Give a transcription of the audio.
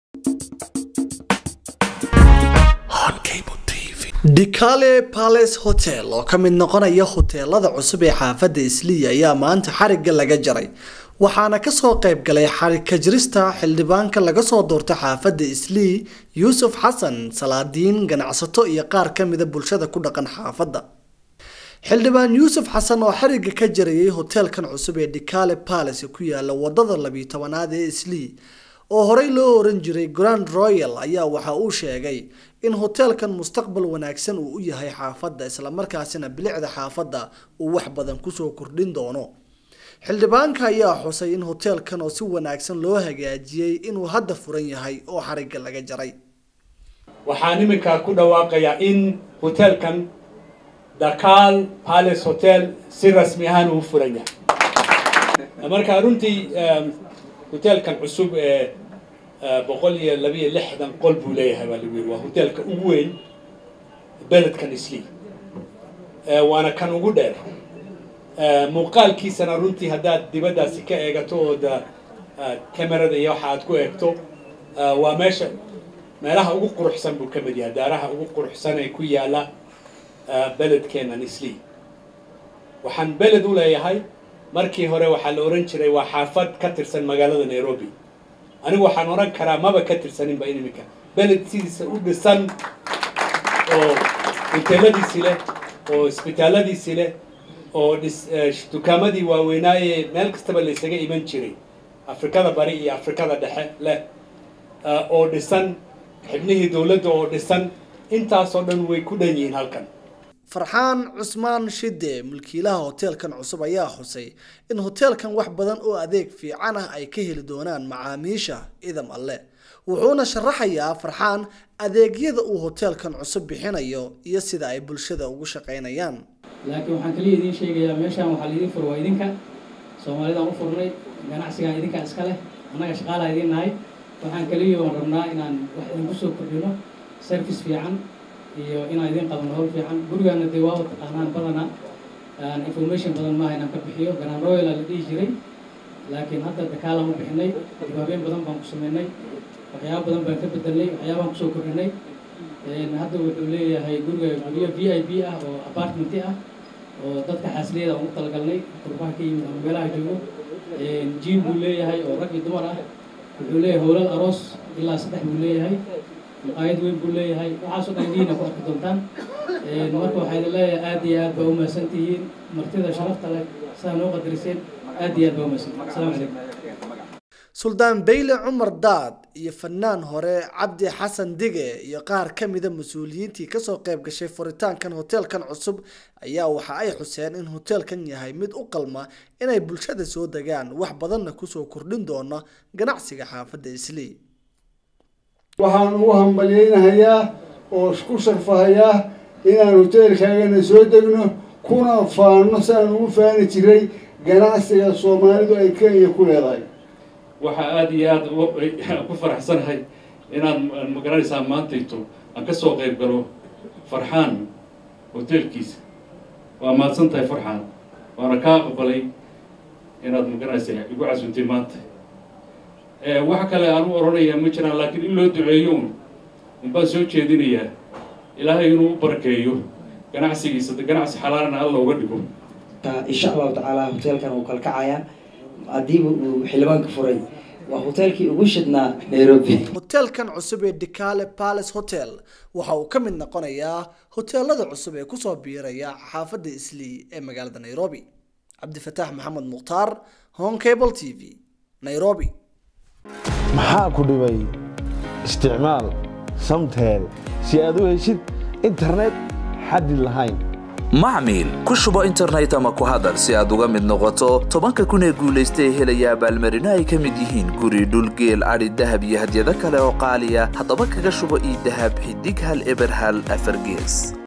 dicale palace hotel oo ka mid noqonaya hoteelada cusub ee xaafadda isliya ayaa maanta xarigga laga jaray waxaana kasoo qayb galay xarigka jirista xildhibaanka laga soo doortay xaafadda islii yuusuf xasan salaadiin ganacsato iyo qaar ka mida bulshada ku dhaqan xaafadda xildhibaan yuusuf xasan oo xarigga ka jarayay hoteelkan cusub ee dicale palace ku yaala wadada labiyi tobanaad ee islii oo horey loo oran jiray grand royal ayaa waxa uu sheegay in hoteelkan mustaqbal wanaagsan uu u yahay xaafadda islamarkaasina bilicda xaafadda uu wax badan kusoo kordhin doono xildhibaanka ayaa xusay in hoteelkan oo si wanaagsan loo hagaajiyey inuu hadda furan yahay oo xarigga laga jaray waxaan iminka ku dhawaaqayaa in hoteelkan dakal palace hotel si rasmi ahaan uu furan yahay marka runtii hoteelkan cusub ee boqol iyo labiyo lixdan qol buu leeyahay baa lagu yiri waa hoteelka ugu weyn beledkan isli waana kan ugu dheer muuqaalkiisana runtii haddaad dibaddaasi ka eegato ood camerada iyo waxa aad ku eegto waa meesha meelaha ugu quruxsan buu ka mid yahay daaraha ugu quruxsan ee ku yaala beledkeenan isli waxaan beled u leeyahay markii hore waxaa la ohan jiray waa xaafad ka tirsan magaalada nairobi anigu waxaan oran karaa maba ka tirsaninba in iminka beled sidiisa u dhisan oo hoteeladiisi leh oo isbitaalladiisi leh oo dhis dukaamadii waaweynaaye meel kastaba la isaga iman jiray afrikada bari iyo afrikada dhexe leh oo dhisan xibnihii dowladda oo dhisan intaasoo dhan way ku dhan yihiin halkan farxaan cusmaan shide mulkiilaha hoteelkan cusub ayaa xusay in hoteelkan wax badan oo adeeg fiican ah ay ka heli doonaan macaamiisha idam alle wuxuuna sharaxayaa farxaan adeegyada uu hoteelkan cusub bixinayo iyo sida ay bulshada ugu shaqaynayaan laakiin waxaan kaliya idiin sheegayaa meeshaan waxaa laidin fur waa idinka soomaalidaan u furnay ganacsigaan idinkaa iska leh annaga shaqaalaa idiin nahay waxaan kaliya oon rabnaa inaan wax idinku soo kordhino service fiican iyo inaan idin qabano howl fiican gurigaana dee waa taqaanaan badana information badan maaha inaan ka bixiyo grand royala la dhihi jiray laakiin hadda dakaalaan u bixinay dibaabeen badan baan ku sameynay waxyaaba badan baan ka bedelnay waxyaabaan kusoo kordhinay hadda wuxuu leeyahay guriga guryo v i b ah oo apartmenti ah oo dadka xaasliyada aan u talagalnay qurbaha ka yimid ama meelaha joogo jiim buu leeyahay oo rag iyo dumar ah wuxuu leeyahay howlal aroos ilaa saddex buu leeyahay maqaayad weyn buu leeyahay waxaasoo dhan diina ku arki doontaan marka waxaa idin leeyahay aad iyo aad baa u mahadsan tihiin martida sharafta leh sidaa noo qadariseen aad iyo aad baa u mahadsantihin asalaamu calaykum suldaan beyle cumar daad iyo fanaan hore cabdi xasan dige iyo qaar ka mida mas-uuliyiintii kasoo qayb gashay furitaankan hoteelkan cusub ayaa waxa ay xuseen in hoteelkan yahay mid u qalma inay bulshada soo degaan wax badanna kusoo kordhin doona ganacsiga xaafadda islii waxaan ugu hambalyaynahayaa oo isku sharfahayaa inaan hoteelkaagana soo degno kuna faano siaan ugu faani jiray ganacsiga soomaalidu ay kenya ku leedahay waxaa aada iyo aada ku faraxsanahay inaan magaranaysaa maantayto aan ka soo qayb galo farxaan hoteelkiisa waa mahadsan tahay farxaan waana kaa aqbalay inaad magaranaysaa igu casuntay maanta wax kale aan u oranayaa ma jiraan laakiin in loo duceeyo un unbaan soo jeedinayaa ilaahay inuu u barakeeyo ganacsigiisa ganacsi xalaalana alla uga dhigo insha allahu tacaala hoteelkan uu kalkacayaa haddiiba uu xildhibaanka furay waa hoteelkii ugu shidnaa nairobi hoteelkan cusub ee dicale palace hotel waxa uu ka mid noqonayaa hoteelada cusub ee kusoo biiraya xaafadda islii ee magaalada nairobi cabdifataax maxamed mukhtaar home cable t v nairobi maxaa ku dhibay isticmaal samtel si aad u heshid internet xaddi lahayn macmiil ku shubo internet ama ku hadal si aad uga mid noqoto tobanka kun ee guulaysta ee helaya abaalmarino ay ka mid yihiin guri dhulgeel adhi dahab iyo hadyado kale oo qaaliya haddaba kaga shubo io dahab xidig hal eber hal afar gees